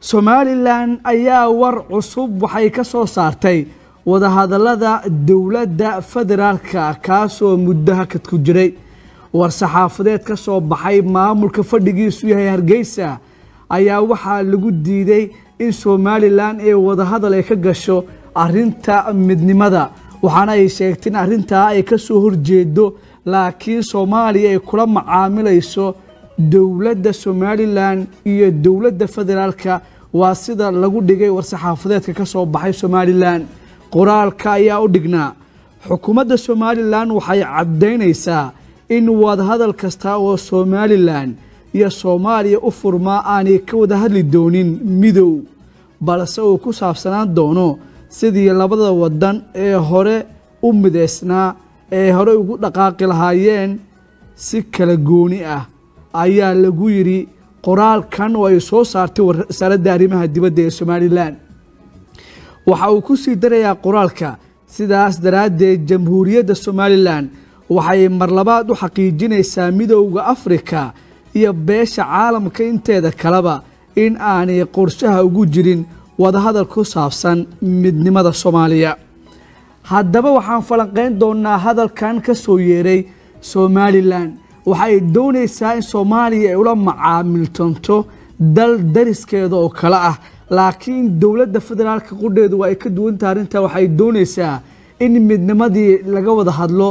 somalilan ayaa war cusub waxay ka soo saartay wadahadallada dowladda federaalka kaasoo muddo hakad ku jiray war saxaafadeed ka soo baxay maamulka fadhigiisu yahay hargeysa ayaa waxaa lagu diiday in somalilan ee wadahadal ay ka gasho arinta midnimada waxaana ay sheegtay in arrintaa ay ka soo horjeedo laakiin soomaaliya ay kula macaamilayso dowladda somalilan iyo dowladda federaalka waa sida lagu dhigay war-saxaafadeedka ka soo baxay somalilan qoraalka ayaa u dhignaa xukuumadda somalilan waxay caddaynaysaa in wadahadal kasta oo somalilan iyo soomaaliya u furmaa aanay ka wada hadli doonin midow balse uu ku saabsanaan doono sidii labada wadan ee hore u midaysnaa ee hore ugu dhaqaaqi lahaayeen si kala gooni ah ayaa lagu yidhi qoraalkan oo ay soo saartay wasaaradda arrimaha dibadda ee somalilan waxa uu ku sii darayaa qoraalka sidaas daraaddeed jamhuuriyadda somalilan waxay marlabaad u xaqiijinaysaa midowda afrika iyo beesha caalamka inteeda kaleba in aanay qorshaha ugu jirin wadahadal ku saabsan midnimada soomaaliya haddaba waxaan falanqayn doonaa hadalkan ka soo yeeray somalilan waxay doonaysaa in soomaaliya ay ula macaamiltanto dal dariskeeda oo kale ah laakiin dowladda federaalka qudheedu waa ay ka duwantaha arrintaa waxay doonaysaa in midnimadii laga wada hadlo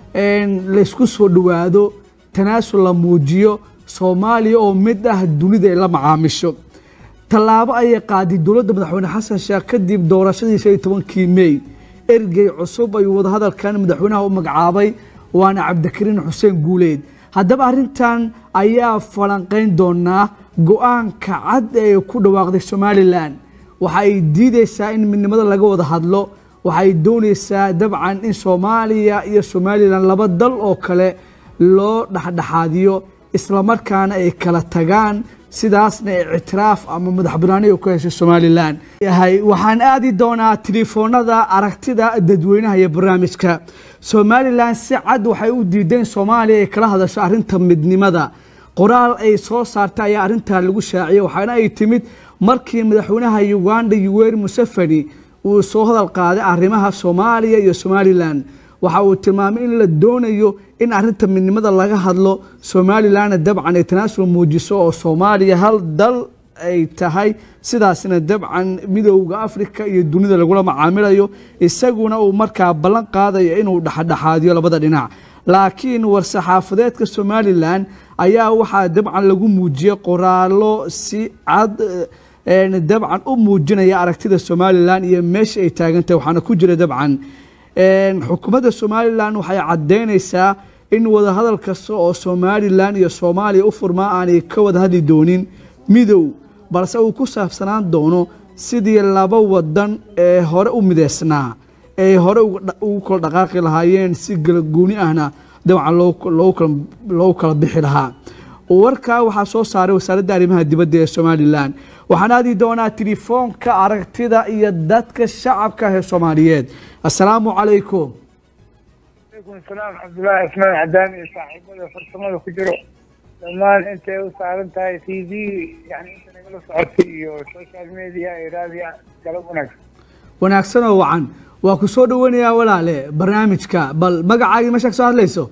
laysku soo dhowaado tanaasul la muujiyo soomaaliya oo mid ah dunida ay la macaamisho tallaabo ayay qaaday dowladda madaxweyne xasan sheekh kadib doorashadii shan iyo tobankii mey ergey cusub ayuu wadahadalkan madaxweynaha u magacaabay waana cabdikariin xuseen guuleed haddaba arrintan ayaa falanqayn doonaa go-aanka cad ee ku dhawaaqday somalilan waxa ay diideysaa in midnimada laga wada hadlo waxay doonaysaa dabcan in soomaaliya iyo somalilan laba dal oo kale loo dhexdhexaadiyo islamarkaana ay kala tagaan sidaasna ictiraaf ama madax banaani ku heshay somalilan waxaan aadi doonaa telefoonada aragtida dadweynaha iyo barnaamijka somalilan si cad waxay u diideen soomaaliya ay kala hadasho arinta midnimada qoraal ay soo saartay ayaa arintaa lagu shaaciyay waxaana ay timid markii madaxweynaha uganda yuweri museveni uu soo hadal qaaday arrimaha soomaaliya iyo somalilan waxa uu tilmaamay in la doonayo in arinta midnimada laga hadlo somalilanna dabcan ay tanaasul muujiso oo soomaaliya hal dal ay tahay sidaasna dabcan midowda afrika iyo dunida lagula macaamilayo isaguna uu markaa ballan qaadayo inuu dhexdhexaadiyo labada dhinac laakiin war-saxaafadeedka somalilan ayaa waxaa dabcan lagu muujiyey qoraallo si cad dabcan u muujinaya aragtida somalilan iyo meesha ay taagantahay waxaana ku jira dabcan xukuumadda somalilan waxay caddaynaysaa in wadahadal kasta oo somalilan iyo soomaaliya u furmaa aanay ka wada hadli doonin midow balse uu ku saabsanaan doono sidii laba wadan ee hore u mideysnaa ay hore ugu kala dhaqaaqi lahaayeen si galagooni ahna dabcan loogu kala bixi lahaa warkaa waxaa soo saaray wasaaradda arrimaha dibadda ee somalilan waxaan aadi doonaa telefoonka aragtida iyo dadka shacabka ee soomaaliyeed assalaamu calaykum alaykum salaam cabdullaahi cismaan cadaan iyo saaxiibada farsamada ku jiro dhammaan intay u saaran tahay t v yani inta nagala socotay iyo social media iyo raadiya galab wanaagsan wanaagsan oo wacan waa ku soo dhaweynayaa walaale barnaamijka bal magacaagii meesha ka soo hadlayso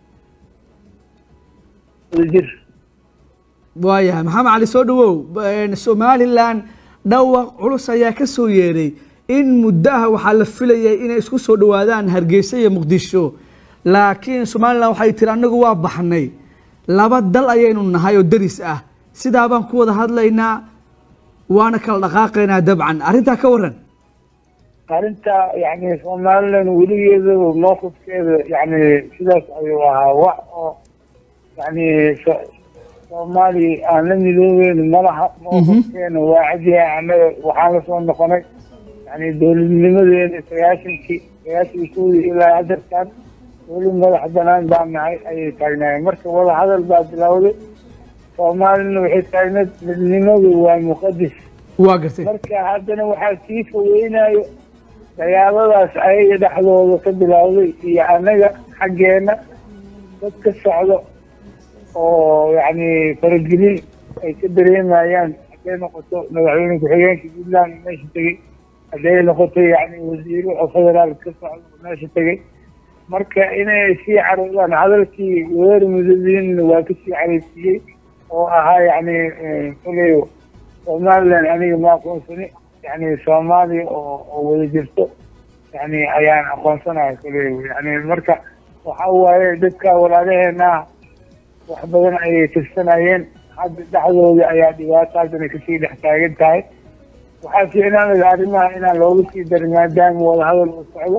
jir waayahay maxamed cali soo dhawow somalilan dhawaq culus ayaa ka soo yeeray in muddaha waxaa la filayay inay isku soo dhowaadaan hargeysa iyo muqdisho laakiin somalilan waxay tiri annagu waa baxnay laba dal ayaynu nahay oo deris ah sidaa baan ku wada hadlaynaa waana kala dhaqaaqaynaa dabcan arrintaa ka waran arrinta yani somalilan weligeeda mowqifkeeda yani sidaas ayuu ahaa wax oo yani soomaaliya aan la midoobeyn malaha mowqifkeena waa cadyahay annaga waxaan lasoo noqonay yani dowladnimadeena sagaashankii sagaashan koodii ilaa hadarkan weli madax banaan baa nahay ayay taagnaayeen marka wada hadal baa bilowday soomaalina waxay taagneed midnimadu waa muqadis waa gartay marka haddana waxaa sii fogeynayo dagaaladaas ayaga dhexdooda ka bilowday iyo annaga xaggeena dad ka socdo oo yani faragelin ay ka dareemayaan hadday noqoto madaxweyne ku-xigeenka puntland meesha tegey hadday noqoto yani wasiiro oo federaal ka socda meesha tegey marka inay sii caroodaan hadalkii wareer mudadiinna waa kasii careysiiyey oo ahaa yani koley somaliland aniga ma aqoonsani yani soomaaliya oo oo wada jirto yani ayaan aqoonsanaya koley yani marka waxa waaye dadka walaalaheena wax badan ayay tirsanayeen hadda dhexdooda ayaa dhibaato haddana kasii dhex taagan tahay waxaa fiicnaanaya arrimaha inaan looga sii darin maadaama wadahadal uu socdo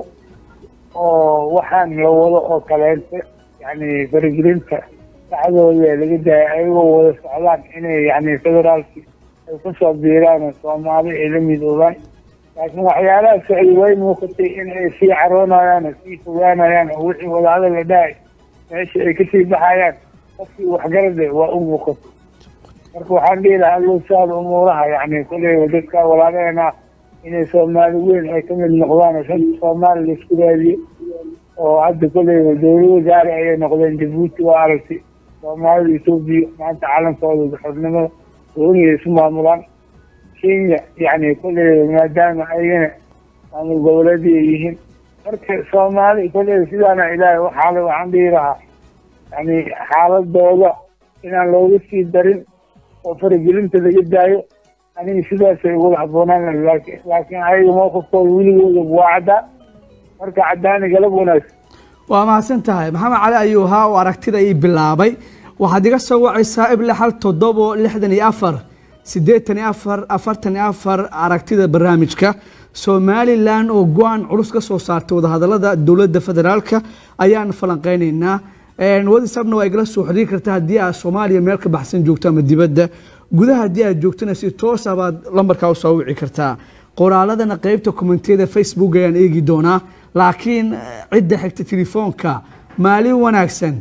oo waxaan la wado oo kaleente yani faragelinta dhexdooda laga daaya ayagoo wada socdaan inay yani federaalki ay kusoo biiraan oo soomaali ay la midoobaan laakiin waxyaalaha socday way muuqatay in ay sii caroonayaan oo sii fogaanayaan oo wixii wadahadal la dhahay meesha ay kasii baxayaan qofkii waxgarade waa u muuqato marka waxaan dhihi lahaa allow sahla umuuraha yani koley dadka walaalaheena inay soomaali weyn ay ka mid noqdaan oo shanta soomaali laisku raadiyo oo hadda koley dowla wasaare ayay noqdeen jabuuti waa aragtay soomaalida etoobiya maanta calankooda xornimada doonaya isu maamulaan kenya yani koley maadaama ayagana maamul goboleedii ay yihiin marka soomaali koley sidaana ilaahay waxaale waxaan dhihi lahaa yani xaaladooda inaan looga sii darin oo faragelinta laga daayo aniga sidaasay ugula habboonaan laakiin laakiin ayaga mowqifkooda weligooda waa caddaa marka caddaani galab wanaagsan waa mahadsan tahay maxamed cali ayuu ahaa oo aragtida ii bilaabay waxaad iga soo wacaysaa ibla xal toddobo lixdan iyo afar siddeetan iyo afar afartan iyo afar aragtida barnaamijka somalilan oo go-aan culus ka soo saartay wadahadalada dowladda federaalka ayaan falanqeyneynaa whatsapna waa igala soo xiriiri kartaa haddii aad soomaaliya meel ka baxsan joogto ama dibadda gudaha haddii aad joogtana si toosa baad lambarkaa usoo wici kartaa qoraaladana qeybta kommentiyada facebook ayaan eegi doonaa laakiin cidda xigta telefoonka maalin wanaagsan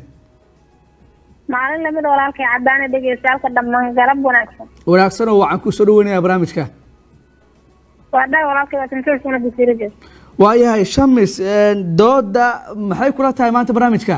maalin lamid walaalkay cadaana dhegeystaalka dhammaan garab wanaagsan wanaagsan oo waxaan kusoo dhaweynayaa barnaamijka waa dhaa walaalkay waa tantoosuna basiiradeed waayahay shamis dooda maxay kula tahay maanta barnaamijka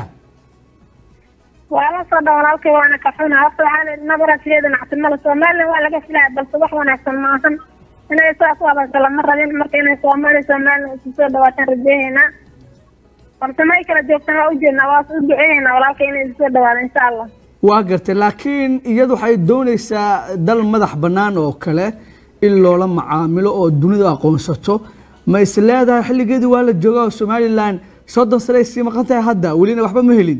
waa la soo dhan walaalkay waana ka xuna horta waxaa la nabara sideeda nactimada somalilan waa laga filaya balse wax wanaagsan maahan inay saas u abaso lama rabin marka inay soomaaliya somalilan isu soo dhawaataan rajeehaynaa balse may kala joogtaan waa ujeednaa waa u duceehaynaa walaalkay inay isu soo dhawaado insha allah waa gartay laakiin iyadu waxay doonaysaa dal madax bannaan oo kale in loola macaamilo oo dunidu aqoonsato ma is leedahay xilligeedii waa la jooga oo somalilan soddon sane ay sii maqan tahay hadda welina waxba ma helin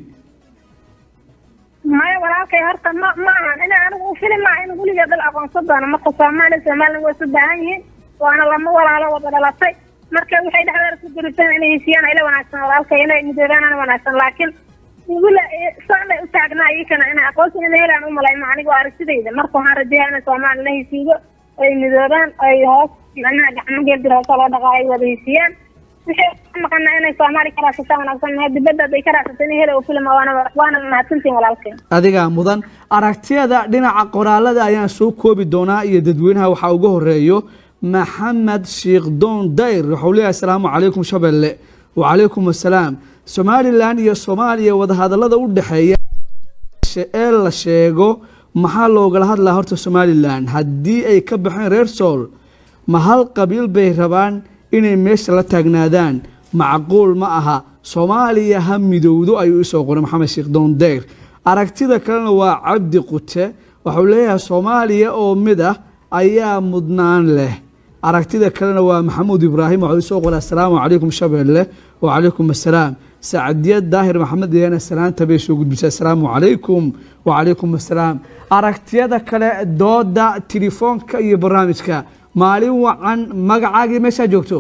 maya walaalkay horta ma ma ahan ina anigu u fili maa in weligeed dal aqoonsan doono marka soomaaliya somalilan way isu baahan yihiin waana lama walaalo wada dhalatay marka waxay dhexdeeda ku guritaan inay heshiiyaan ila wanaagsan walaalkay inay midoobaanana wanaagsan laakiin wila saanay u taagnaa iyakana inay aqoonsi ina helaan umalayma aniga waa aragtidayda marka waxaan rajeeyaa inay soomaaliya la heshiiyo ay midoobaan ay hoos macnaha gacmo geeldir hoose loo dhaqaa ay wada heshiiyaan wixii ka maqana inay soomaali ka raasata wanaagsan mahay dibadda haday ka raasata in hela u filma waana waana mahadsantiin walaalkay adigaa mudan aragtiyada dhinaca qoraalada ayaan soo koobi doonaa iyo dadweynaha waxaa uga horeeyo maxamed sheekh doon dayr wuxuu leeyahay asalaamu calaykum shabeelle wacalaykum assalaam somalilan iyo soomaaliya wadahadalada u dhexeeya ee la sheego maxaa loogala hadlaa horta somalilan haddii ay ka baxeen reer sool ma hal qabiil bay rabaan inay meesha la taagnaadaan macquul ma aha soomaaliya ha midowdo ayuu isoo qoray maxamed sheekh doon dayr aragtida kalena waa cabdi qute wuxuu leeyahay soomaaliya oo mid ah ayaa mudnaan leh aragtida kalena waa maxamuud ibraahim wuxuu isoo qoray assalaamu calaykum shabeelle wacalaykum assalaam sacdiya daahir maxamed iyana salaanta bay soo gudbisay assalaamu calaykum wacalaykum assalaam aragtiyada kale dooda telefoonka iyo barnaamijka maalin wacan magacaagii meeshaa joogto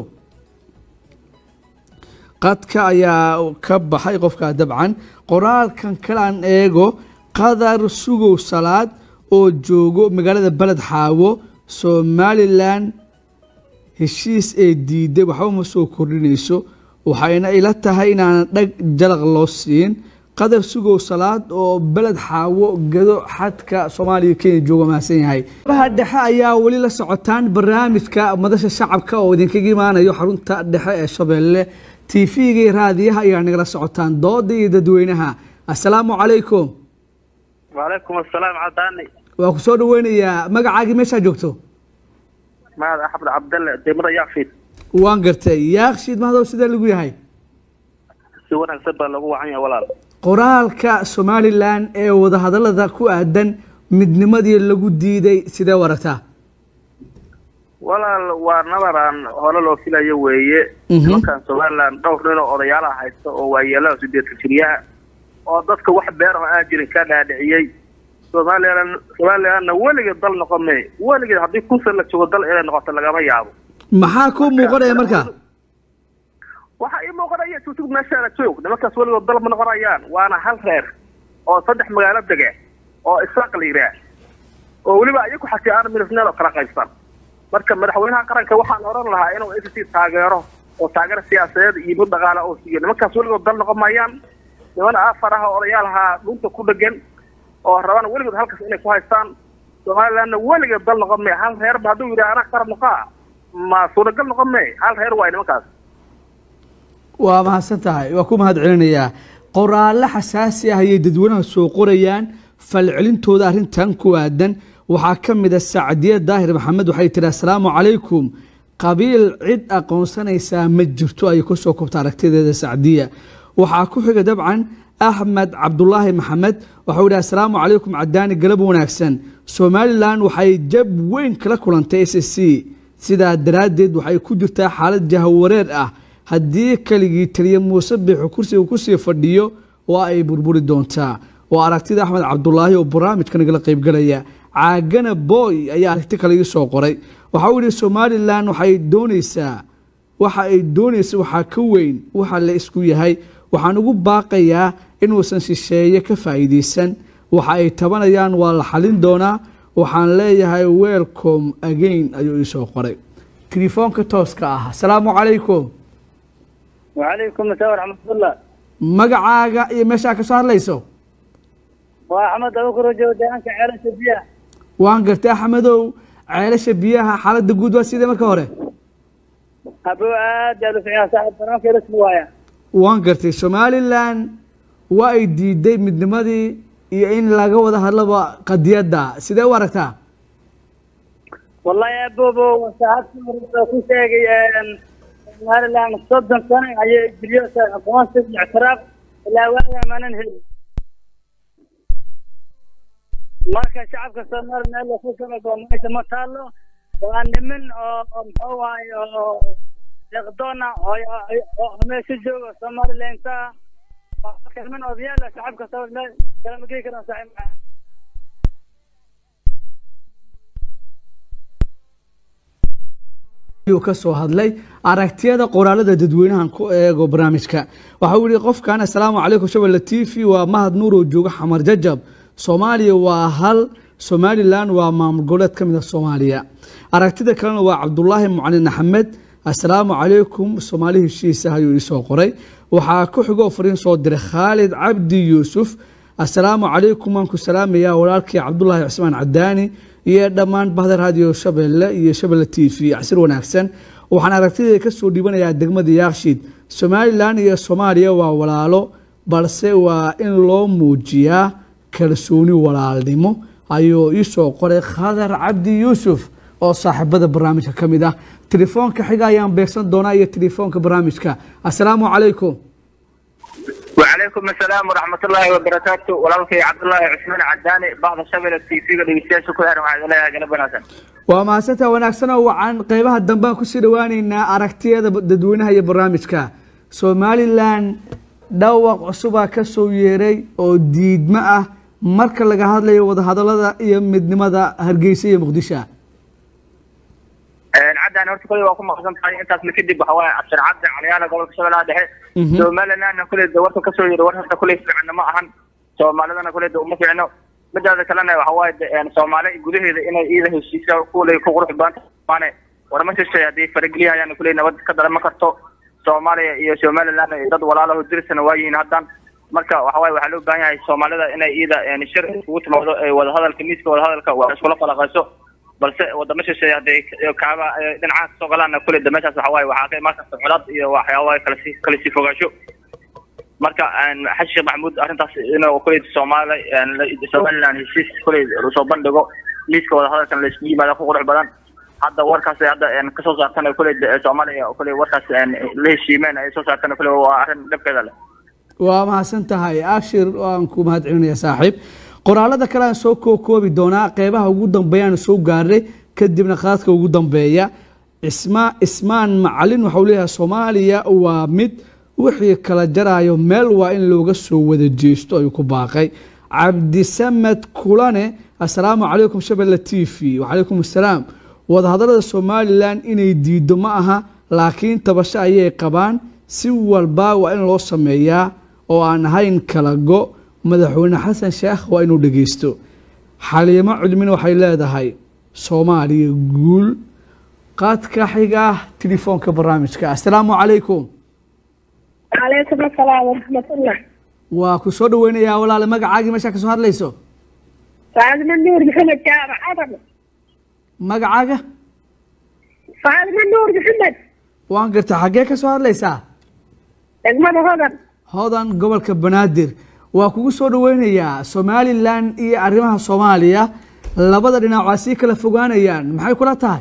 qadka ayaa ka baxay qofkaa dabcan qoraalkan kale aan eego qadar sugow salaad oo joogo magaalada beled xaawo somalilan heshiis ee diiday waxba ma soo kordhinayso waxayna ila tahay inaanan dhag jalaq loo siin qadar sugow salaad oo beled xaawo gado xadka soomaaliya kenya jooga mahadsan yahay baha dhexe ayaa weli la socotaan barnaamijka madasha shacabka oo idinkaga imaanayo xarunta dhexe ee shabeelle tv-ga iyo raadiyaha ayaa nagala socotaan dooda iyo dadweynaha assalaamu calaykum wacalaykum assalaam cadaani waa ku soo dhaweynayaa magacaagii meeshaa joogto mahad axmed cabdalle degmada yaakfiid waan gartay yaakshiid mahadow sidee lagu yahay si wanaagsan baa lagu wacan yahay walaal qoraalka somalilan ee wadahadallada ku aadan midnimadii lagu diiday sidee u aragtaa walaal waa nabaraan hore loo filayo weeye Mhm. nimankan somalilan dhowr nin oo odayaalaha haysta oo waayeelaha sideetan jiryaha oo dadka wax beer oo aan jirin ka dhaadhiciyey somalilan somalilanna weligeed dal noqon may weligeed haddii kusan la joogo dal inay noqoto lagama yaabo maxaa kuu muuqanaya marka waxa ii muuqanaya tutug meeshaana joog nimankaas weligood dal ma noqonayaan waana hal reer oo saddex magaalo dege oo isaaq la yidhaah oo weliba iyaku xatii aan milisneel oo kala qaybsan marka madaxweynaha qaranka waxaan oran lahaa inuu s c taageero oo taageero siyaasadeed iyo mid dhaqaale oo siiyo nimankaas weligood dal noqon maayaan niman afar ah oo odayaalaha dhunta ku dhegan oo rabaan weligood halkaas inay ku haystaan somalilandna weligeed dal noqon may hal reerba hadduu yidhaha anaa qaran noqaa ma suuragal noqon may hal reer waay nimankaas waa mahadsan tahay waa ku mahad celinayaa qoraallo xasaasi ah ayay dadweynaha soo qorayaan falcelintooda arrintan ku aadan waxaa ka mid a sacdiye daahir maxamed waxay tihi assalaamu calaykum qabiil cid aqoonsanaysaa ma jirto ayay kusoo kobta aragtideeda sacdiya waxaa ku xiga dabcan axmed cabdulaahi maxamed waxau yihi assalaamu calaykum cadaani galab wanaagsan somalilan waxay jab weyn kala kulantay s c sidaa daraaddeed waxay ku jirtaa xaalad jahawareer ah haddii keligii taliya muuse biixu kursiga kusii fadhiyo waa ay burburi doontaa waa aragtida axmed cabdulaahi oo barnaamijka nagala qaybgalaya caagana boy ayaa aragti kale ii soo qoray waxa uu yihi somalilan waxay doonaysaa waxa ay doonaysa waxaa ka weyn waxa la isku yahay waxaan ugu baaqayaa inuusan shisheeye ka faa'iidaysan waxa ay tabanayaan waa la xalin doonaa waxaan leeyahay welcome again ayuu ii soo qoray telefoonka tooska ah asalaamu calaykum وعليكم السلام ورحمة الله magacaaga iyo meeshaa ka soo hadlayso وأحمد أبو كروجو ديانك عيلة سبيا waan gartay axmedow ceelasha biyaha xaaladda guud waa sidee marka hore أبو عاد قالوا في صاحب برامك رسمي وايا waan gartay somalilan waa ay diiday midnimadii iyo in laga wada hadlaba qadiyadda sidee u aragtaa والله يا بوبو وساعات كل شيء هذا اللي عم تصدم سنة هي جريوس أفغانستان الاعتراف لا ولا ما ننهي marka shacabka Soomaaliya meel la ku sameeyo meesha ma taalo waa niman oo oo oo deqdoona oo meesha jooga Soomaaliland ka niman odayaal ah shacabka Soomaaliya kala ma geey karaan saaxiib ayuu ka soo hadlay aragtiyada qoraalada dadweynahan ku eego barnaamijka waxa uu yihi qofkan assalaamu calaykum shabelle t v waa mahad nuur oo jooga xamar jajab soomaaliya waa hal somalilan waa maamul goboleed ka mid a soomaaliya aragtida kalena waa cabdulaahi mucalin axmed assalaamu calaykum soomaali heshiisa ayuu iisoo qoray waxaa ku xigoo fariin soo diray khaalid cabdi yuusuf assalaamu calaykum waan ku salaamayaa walaalkii cabdulaahi cismaan cadaani iyo dhammaan bahda raadiyo shabeelle iyo shabeelle t v casir wanaagsan waxaan aragtideeda kasoo dhiibanayaa degmada yaakshiid somalilan iyo soomaaliya waa walaalo balse waa in loo muujiyaa kalsooni walaalnimo ayuu iisoo qoray khadar cabdi yuusuf oo saaxiibada barnaamijka ka mid ah telefoonka xiga ayaan beegsan doonaa iyo telefoonka barnaamijka assalaamu calaykum وعليكم السلام ورحمة الله وبركاته ولالكي عبد الله عثمان عداني بعض الشباب التي في قد يستيش كلها وعد الله يا قلب ناسا waa mahadsantaa wanaagsanoo wacan qeybaha dambaan kusii dhawaaneynaa aragtiyada dadweynaha iyo barnaamijka somalilan dhawaq cusubaa ka soo yeeray oo diidmo ah marka laga hadlayo wadahadalada iyo midnimada hargeysa iyo muqdisho عداني horta kulli waa ku maqsan tahay intaas la kadib waxa waaye cabshir cabdi calyaana gobolka shabeellaha dhexe Mhm. somalilandna kulli de warka kasoo yiri war horta kulli fiicna ma ahan soomaalidana kulli de uma fiicno midaada kalena waxa waaye de, een, soomaali gudaheeda inay iida heshiisa kulli ku qurux badan tahay warma shishay haddii farageliyahayaan kulli nabad ka dalama karto soomaaliya iyo somaliland iyo dad walaalaho dirisana waa yihiin haddan marka waxa waaye waxaa loo baahan yahay soomaalida inay iida een, shir iskugu timaado ee wadahadalka miiska wadahadalka waa iskula falaqayso balse wadamo shisheeye hadday kaaba dhinacaha kasoo galaana kulli de meeshaas waxa waaye waxaa ka imaan karta colaad iyo waxyaaba kala sii kala sii fogaansho marka xasan sheekh maxamuud arrintaas inuu kuley soomaali somaliland heshiis kuley soo bandhigo miiska wadahadalkan la isku yimaada ku qurux badan hadda warkaas hadda kasoo saartan kuley soomaaliya kuley warkaas la heshiimeen ay soo saartan kuley waa arrin dhibkeeda leh waa mahadsan tahay ashir waan ku mahad celinaya saaxiib qoraalada kale aan soo kookoobi doonaa qeybaha ugu dambeeya aan soo gaarnay kadibna khadadka ugu dambeeya isma ismaan macalin waxau leeyahay soomaaliya waa mid wixii kala jaraayo meel waa in looga soo wada jeesto ayuu ku baaqay cabdisamed kulane assalaamu calaykum shabelle t v wacalaykum assalaam wadahadalada somalilan inay diido ma aha laakiin tabasho ayay qabaan si walba waa in loo sameeyaa oo aan ahayn kala go madaxweyne xasan sheekh waa inuu dhegeysto xaliimo cilmina waxay leedahay soomaaliya guul qaadka xiga telefoonka barnaamijka assalaamu calaykum calaykum asalaam waraxmatullah waa ku soo dhaweynayaa walaale magacaagii meeshaa ka soo hadlayso faadima nuur maxamed jaamac adam magacaaga faadima nuur maxamed waan garta xaggee ka soo hadlaysaa degmada hodan hodan gobolka banaadir waa kugu soo dhaweynayaa somalilan iyo arrimaha soomaaliya labada dhinac waa sii kala fogaanayaan maxay kula tahay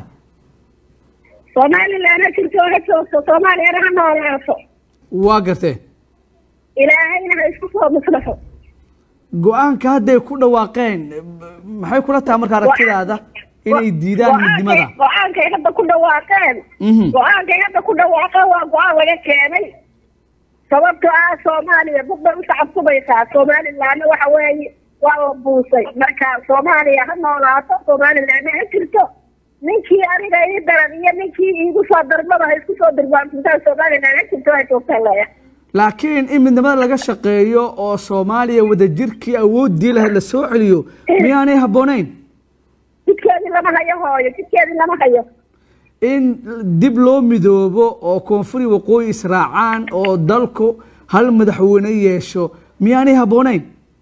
somalilan ha jirto ha joogto soomaaliyana ha noolaato waa gartee ilaahayna ha isku soo muslaxo go-aanka hadday ku dhawaaqeen maxay kula tahay marka aragtidaada inay diidaan midnimada go-aankay hadda ku dhawaaqeen Mhm. go-aankay hadda ku dhawaaqeen waa go-aan laga keenay sababto ah soomaaliya dad bay u tacabsubaysaa somalilandna waxa weeye waa la buusay marka soomaaliya ha noolaato somalilandna ha jirto ninkii aniga ii daran iyo ninkii iigu soo darmada ha isku soo dirbaantuntaan somaliland ha jirto ha joogtaan leeya laakiin in midnimada laga shaqeeyo oo soomaaliya wadajirkii awoodii lahayd la soo celiyo miyaanay habboonayn jidkeedii lama hayo hooyo jidkeedii lama hayo in dib loo midoobo oo koonfuri waqooyi israacaan oo dalku hal madaxweyne yeesho miyaanay habboonayn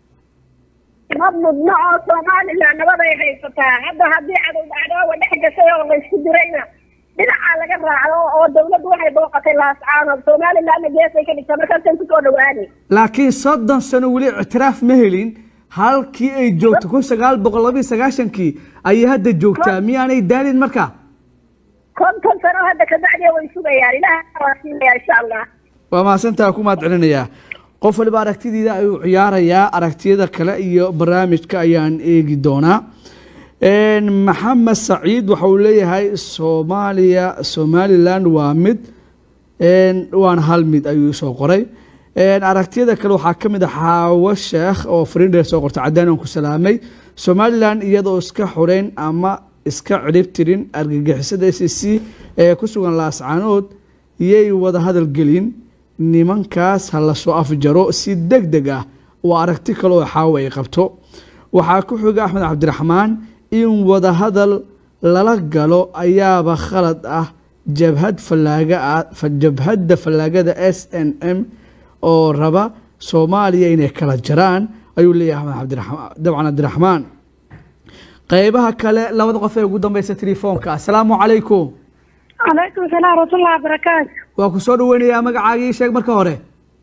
ma mudno oo somaliland nabaday haysataa hadda haddii cadow dhacdoowa dhex gashay oo laysku dirayna dhinacaa laga raacdo oo dawladdu waxay booqatay laascaanood somalilandna geesay ka dhigta markaasay kusoo dhawaanay laakiin soddon sano weli ictiraaf ma helin halkii ay joogto kun sagaal boqol labiyo sagaashankii ayay hadda joogtaa miyaanay daalin marka konton sano hadda kabacdiya way sugayaan ilaah waa siinaya insha allah waa mahadsantaa ku mahad celinayaa qof waliba aragtidiida ayuu ciyaarayaa aragtiyada kale iyo barnaamijka ayaan eegi doonaa Een, maxamed saciid waxa uu leeyahay soomaaliya somaliland waa mid een, waana hal mid ayuu soo qoray Een, aragtiyada kale waxaa ka mid ah xaawo sheekh oo fariindheer soo qortay cadaan aan ku salaamay somaliland iyadoo iska xoreyn ama iska cirib tirin argagixisada s c ee ku sugan laascaanood iyay wada hadal gelin nimankaas ha la soo afjaro si deg deg ah waa aragti kale oo xaawo ay qabto waxaa ku xiga axmed cabdiraxmaan in wada hadal lala galo ayaaba khalad ah jabhad fallaaga ah fa- jabhadda fallaagada s n m oo raba soomaaliya inay kala jaraan ayuu leeyahay axmed cabdiraxmaan dabcan cabdiraxmaan qeybaha kale labada qof ee ugu dambeysa telefoonka asalaamu calaykum calaykum salaam waraxmatullahi wabarakaatu waa ku soo dhaweynayaa magacaagii sheeg marka hore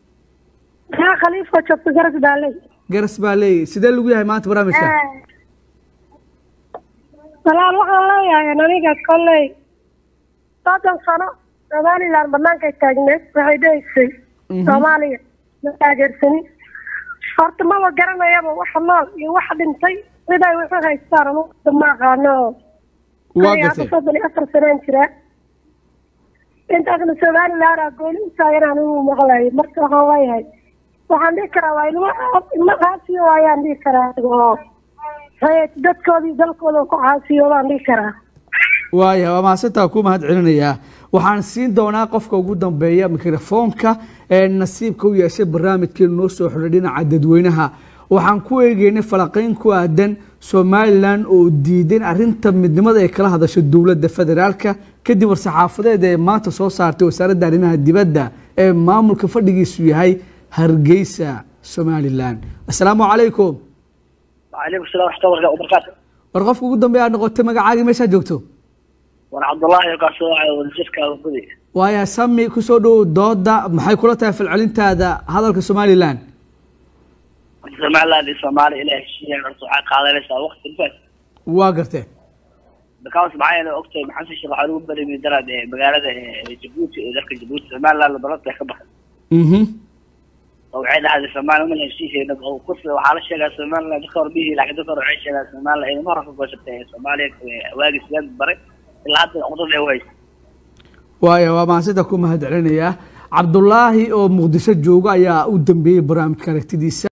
kaa khaliifka joogta garas baaley garas baa leeyahy sidee lagu yahay maanta barnaamijka walaal waxaan leeyahay aniga kolley soddon sano somaliland bannaankay taagneed waxay dhehaysay soomaaliya ma taageersanin horta maba garanayaba waxa nool iyo waxa dhintay siday wuxu haystaan anugu ma aqaano oo waa aniga hadda gatay soddon iyo afar sanaan jiraa intaasna somaliland aa gooni u taagan anigu maqlayo marka waxaan leeyahay waxaan dhihi karaa waa ilmo ilmo caasiyo waayaan dhihi karaa oo hay dadkoodii dalkooda ku caasiyo baan dhihi karaa waaya waa mahadsantaa ku mahad celinayaa waxaan siin doonaa qofka ugu dambeeya mikrofoonka ee nasiibka u yeeshay barnaamijkeenu noo soo xidhay dhinaca dadweynaha waxaan ku eegeynay falaqayn ku aadan somalilan oo diidan arinta midnimada ay kala hadasho dowladda federaalka kadib war-saxaafadeed ee maanta soo saartay wasaaradda arrimaha dibadda ee maamulka fadhigiisu yahay hargeysa somalilan assalaamu calaykum وعليكم السلام ورحمة الله وبركاته war qofka ugu dambeeya aad noqotay magacaagii meeshaa joogto وأنا عبد الله يقاسو على وزيرك وكذي waaya sami kusoo dhow dooda maxay kula tahay falcelintaada hadalka somalilan somaliland iyo soomaaliya ilaa heshiiyeen horta waxay qaadanaysaa waqti infaas waa gartee because maxaa yeelay ogtahay maxamed sheekh waxaa lagu barimay daraad ee magaalada ee jabuuti ee dalka jabuuti somaliland balanta ka baxay mhm oo waxay dhahday somaliland ma heshiisayna oo kursi waxaa la sheegaa somaliland dadka hore bihii laakiin dadka hore waxay sheegaa somaliland inay mar hore ka gooshatay ee soomaaliya ee waagii sideed baray ilaa hadda cudurda ay waysa waaya waa mahadsantaa ku mahad celinayaa cabdulaahi oo muqdisho jooga ayaa u dambeeyey barnaamijka aragtidiisa